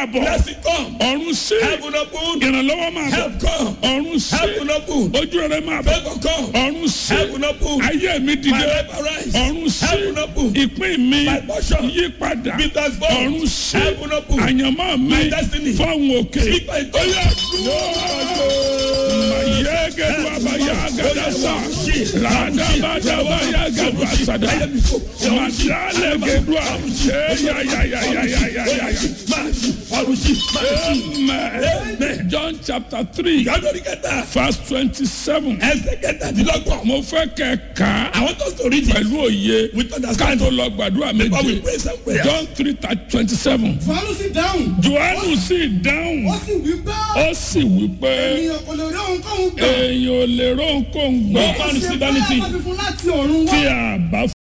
máa bọ̀ Blessing come. ọ̀run sí Heaven open. ìrànlọ́wọ́ máa bọ̀ Help come. ọ̀run sí Heaven open. ojú rere máa bọ̀ Favor come. ọ̀run sí Heaven open. ayé mi My dìde life arise. ọ̀run sí Heaven open. ìpín mi My portion. yí padà Be transformed. ọ̀run sí Heaven open. àyànmọ́ mi My destiny. fọ́ọ̀hún òkè Speak my tongue. mayẹ́gẹ́dù abayágádásá làdàbàdàbàyágádù àsàdà màdàlẹ́gẹ́dù àyẹ́yàyàyàyàyàyà. Amen. John chapter three Ìyájọ́ kẹta. verse twenty-seven. Ẹsẹ̀ kẹtàdínlọ́gbọ̀n. mo fẹ́ kẹ́ kà á I want us to read it pẹ̀lú òye with ká understanding. tó lọ gbàdúrà Before we méje. pray some prayers. John three twenty-seven. fàánù sì dáhùn Jòhánù sì dáhùn ó sì wí pé ó sì wí pé ènìyàn kò lè rí ohunkóhun gbà èèyàn ò lè rónkóhun gbà No man ṣe receive bá anything. a bá fi fún láti ọ̀run wá. tí a bá